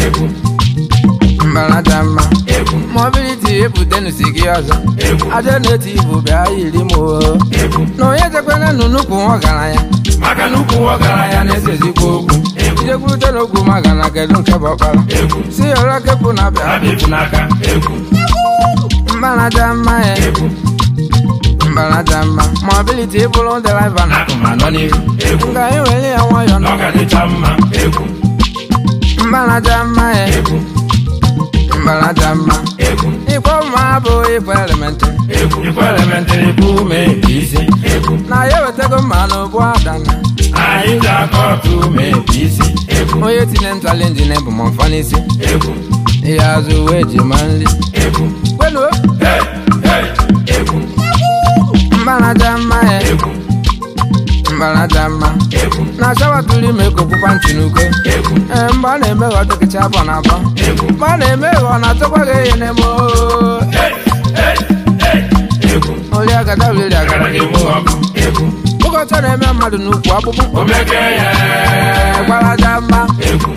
egwu mbalaja mma egwu mobiliti ebutenusi gị ọzọ egwu aja na-eti ibu bịa yiri m o egwu na onye jekwena nụ nnukwu ọgaranya maka na ukwu ọgaranya na-ese ezigbo okwu egwu ijekwurute n'okwu maka na kedu nke bụ ọkpara egwu si ọra kepụ na bịa abịa n'aka egwu mbalaja mma ya egwu mbalaja mma mobiliti ịbụrụ deliva na akụ ma nọ n'ihu egwu nga anyị were ya nwayọ na ọ ga dịcha mma egwu mbalaja mma ya egwu mbalaja mma egwu ikwe mma bụ ikwe elementị egwu ikwe elementịrị bụ ume nke isi egwu na ya ewetago mma na ụbụ adana anyị ji aka ọtụ ume nke isi egwu onye tinye m chalenji na ebu m mfọ n'isi egwu ihe azụ wee ji ma nri egwu kwenuo hey hey egwu mbalaja mma ya egwu mbalaja mma egwu na shawa tụrụ ime ka okpukpa ntị n'uko egwu ee mgbe ọ na-eme ghọ dịkịcha abọ na abọ egwu mgbe ọ na-eme ghọ na-atụkwa gị ihe na-eme oo. hey hey hey egwu oli agada olili gara agada gị mụ ọkụ egwu ụkọchọ na-eme mmadụ n'ukwu akpụkpụ omeke ya gbalaja mma egwu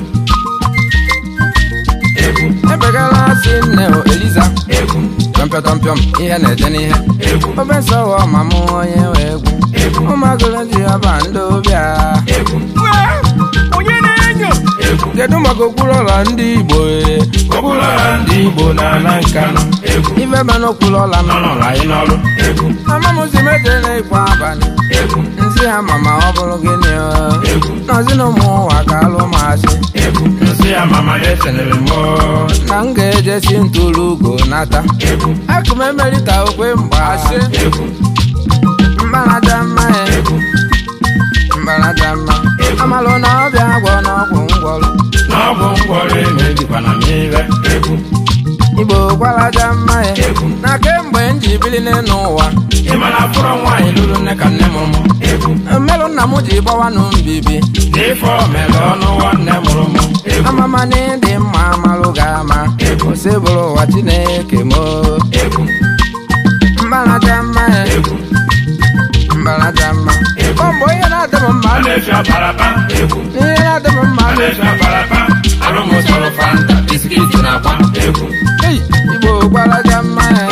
egwu ebegala si nne o eliza egwu tọmpịọtọmpịọm ihe na-eje n'ihe egwu ofe nsọghọ ma mụ onye wee egwu egwu ụmụagụrụ ji ọba ndị ụbịa egwu onye na-enyo egwu kedu maka okpuru ọla ndị igbo ee? ọbụlọra ndị igbo na-ana nkanụ egwu ife mana okpuru ọla m nọrọ anyị n'ọrụ egwu amamuzi mejere ikwa abalị egwu nsị ha ma ma ọ bụrụ gịnị o? egwu nọzi na ụmụ ụwa ka alụ masị egwu nsị ya mama eselere m oo. na m ga-ejesi ntụrụ ugo nata egwu akụm emerịta okwe mgbasị egwu mgbalaja mma ya egwu mgbalaja mma amalụ na ọbịa agwọ n'ọgwụ ngwọrụ n'ọgwụ ngwọrọ emebikwana m ire egwu igbo gwalaja mma ya egwu na kemgbe m ji bili n'elu ụwa ị ma na fụrụ nwaanyị lụrụ nne ka nne m mụ egwu mmelụ nna m ji gbawanụ mbibi n'ife omere ọnụ nwanne mụrụ m egwu amama na ịdị mma amalụ ga-ama ose bụrụ ụwa chineke m egwu mgbalaja mma ya egwu mgbalaja mma ọ mgbe onye na-adị m mma a na-efi aparapa egwu ihe na-adị m mma a na-efi aparapa arụ m sọrọ fanta biskit na akwa egwu Ei, igbo gbalaja mma ya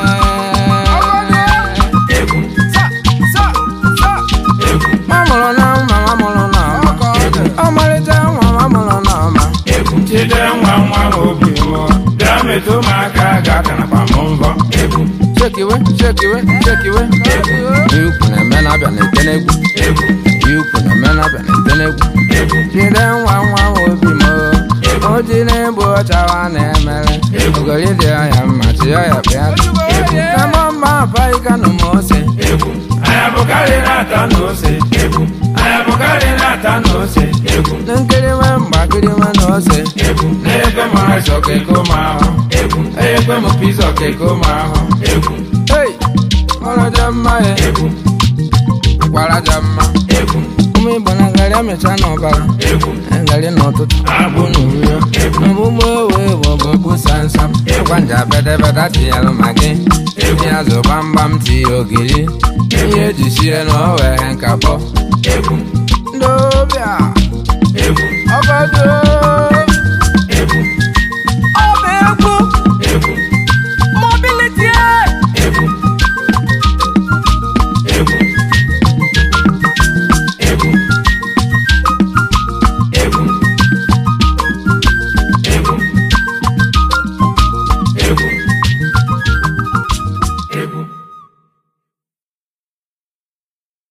egwu Sa, sa, sa. egwu nwa mụrụ na mma nwa mụrụ na ọma ọmarịcha nwa nwa mụrụ na ọma egwu chide nwa nwa m obi mụọ bịa metụ m aka ga-akanakwa m mbọ egwu shekiwe shekiwe shekiwe ikwu na-eme na-abịa na-ete n'egwu egwu ikwu na-eme na-abịa na-ete n'egwu egwu jide nwa nwa obi m o ji na-egbu ọchawa na-emere ogori dị ọhịa mma chi ọhịa bịa kama mma apaịkanụ m ose egwu anyị abụkarị na-ata n'ose egwu anyị abụkarị na-ata n'ose egwu na nkiri nwe mgbakiri nwe na ose egwu na-ekwe m rice ọkeko m ahụ egwu ekwe m pizza ọkeko m ahụ egwu ei ọraja mma ya egwu gwaraja mma egwu ụmụ igbo na ngarị amịcha n'ọbara egwu ngarị n'ụtụtụ agbụ n'urio ọmụmụ ewe bụ ọbụbụ samsam ịgwa nja bedebede tinyelụ ma gị ihe azụ gbamgbam tinye ogiri ihe eji sie na owere nkapọ egwu ndị ọbịa egwu ọgọdụ